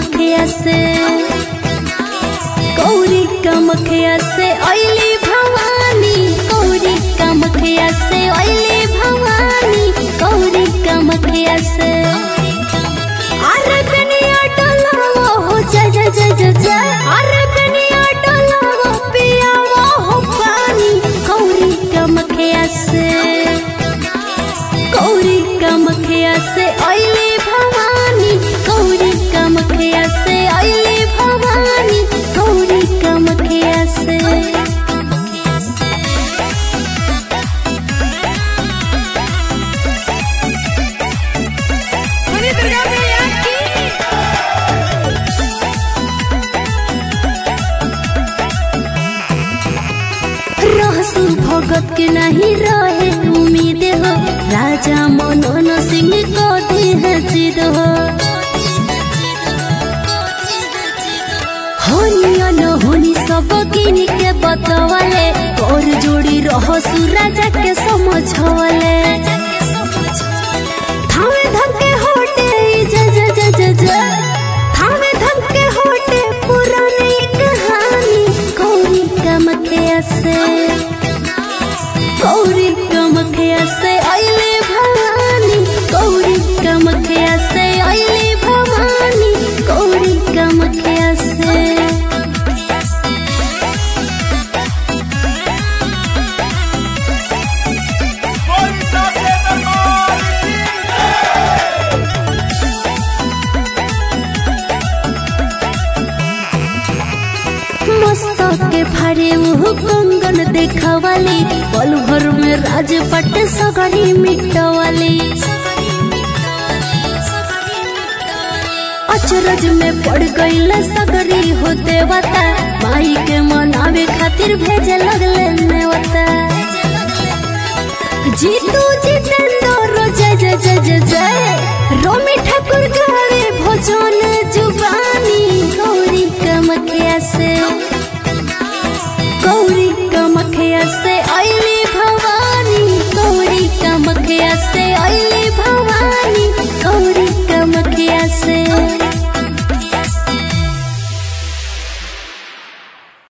कमखिया से गौरी कमखिया से अली भवानी गौरी कमखिया से अली भवानी गौरी कमखिया से अरे कनिया डोलावो हो जय जय जय जय जय अरे कनिया डोलावो पियावो हो पानी गौरी कमखिया से गौरी कमखिया से अली भवानी गौरी कमखिया से अली भवानी गौरी कमखिया से बोली दुर्गा मैया की रहसु भगत के नहीं रहे उम्मीद हो राजा मनोन सिंह को देह जिद हो होनी न होनी सब किन के बतवले और जोड़ी रहसु राजा के समझवले थामे धमके होटे जय जय जय जय जय थामे धमके होटे पुरानी कहानी गौरी कमखिया से गौरी कमखिया से अइले भवानी गौरी कमखिया से अइले भवानी गौरी कमखिया से बोली साथे दरबार की मस्तक के फाड़े वो कंगन देखवाली पल भर में राजपट सगरी मिटवाली अचरज में पड़ गईल सगरी हो देवता माई के मनावे खातिर भेजे लगले नेवता जीतू जितेंद्र जय जय जय जय जय रोमी ठाकुर गावे भोजन जुबानी गौरी कमखिया से गौरी कमखिया से अली भवानी गौरी कमखिया से अली